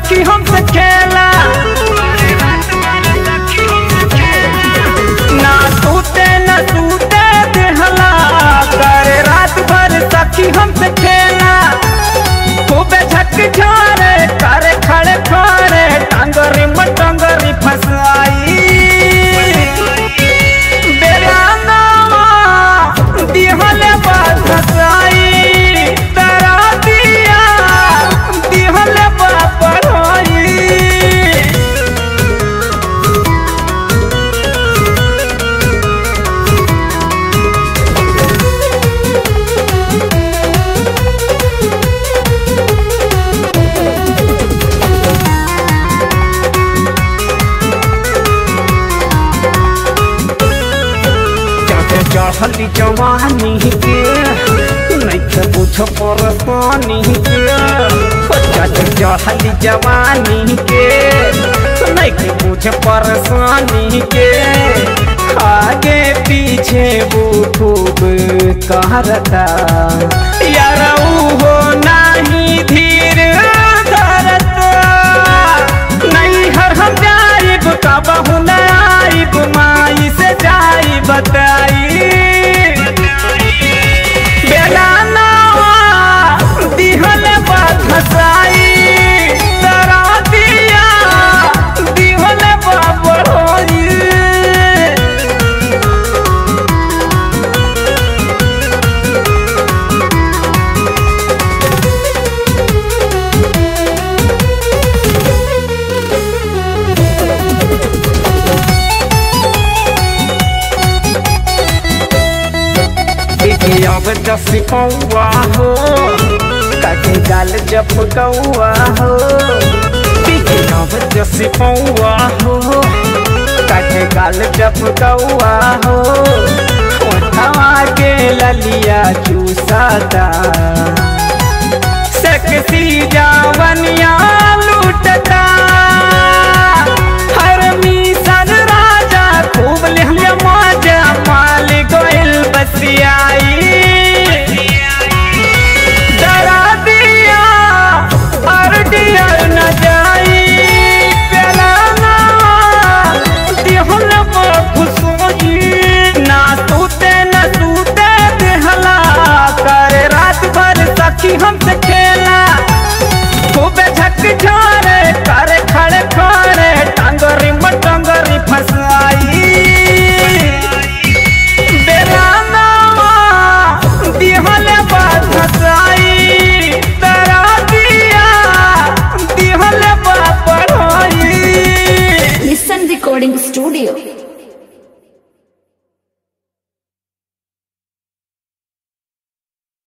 सखी हमसे खेला ना सूते न सूते देहला करे रात भर सखी हमसे खेला खूबे झक झोरे करे खड़े खोरे टांगरी मटंगरी फसाई बेरानावा दिहले बात फसाई तरा दिया दिहले बात पढ़ाई जाके चढ़ली जवानी के नैखे बुझ परेशानी के जाके चढ़ली जवानी के नैखे बुझ परेशानी के आगे पीछे वो खूब कहरता यार हो नाही धीर धरता नहीं हर हम जाइब कबहू न आइब माई से जाई बताई बेला नावा दिहल बात हसाई तरा दिया दिहल बाबर होई अब दस पौआ हो काके गाल जप कौआ हो अब दस पौआ हो काके गाल जप कौआ हो ओठवा के ललिया चूसाता सेक्सी जावनिया लूटता हर मिशन राजा खूब लिहले मजा माल गोइल बसियाई डरा दिया और डियर न जाई प्याला ना दिहल खुशोई ना सूते न सूते देहला करे रात भर सखी हमसे खेला खूबे झक झोरे करे खड़े खोरे टांगरी मटंगरी फसाई बेरानावा दिहले बात फसाई तरा दिया दिहले बात पढ़ाई Listen Recording Studio.